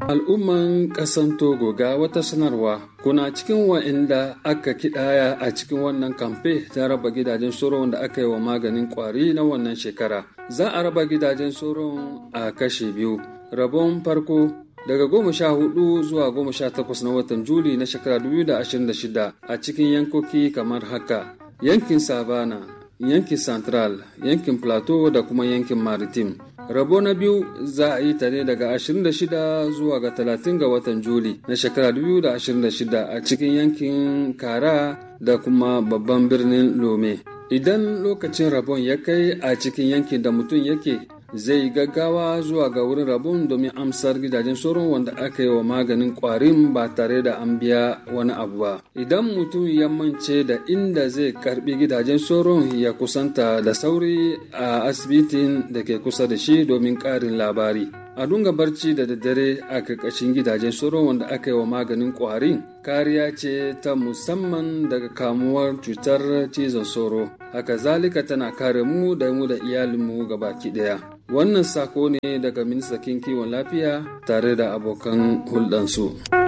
Al'umman ƙasan Togo ga wata sanarwa kuna cikin wa'inda aka kidaya a cikin wannan kamfe ta raba gidajen soron da aka yi wa maganin kwari na wannan shekara. Za a raba gidajen soron a kashe biyu. Rabon farko daga goma sha hudu zuwa goma sha takwas na watan Juli na shekara 2026 a cikin yankoki kamar haka. Yankin Savana, yankin Central, yankin Plateau da kuma yankin Maritime. Rabo na biyu za a yi ta ne daga 26 zuwa ga 30 ga watan Juli na shekara 2026 a cikin yankin Kara da kuma babban birnin Lome. Idan lokacin rabon ya kai a cikin yankin da mutum yake zai gaggawa zuwa ga wurin rabon domin amsar gidajen sauran wanda aka yi wa maganin kwarin ba tare da an biya wani abu ba idan mutum ya mance da inda zai karbi gidajen sauran ya kusanta da sauri a asibitin da ke kusa da shi domin karin labari a dunga barci da daddare a karkashin gidajen sauran wanda aka yi wa maganin kwarin kariya ce ta musamman daga kamuwar cutar cizon sauro haka zalika tana kare mu da mu da iyalinmu gabaki daya wannan sako ne daga ministan kiwon lafiya tare da abokan hulɗansu.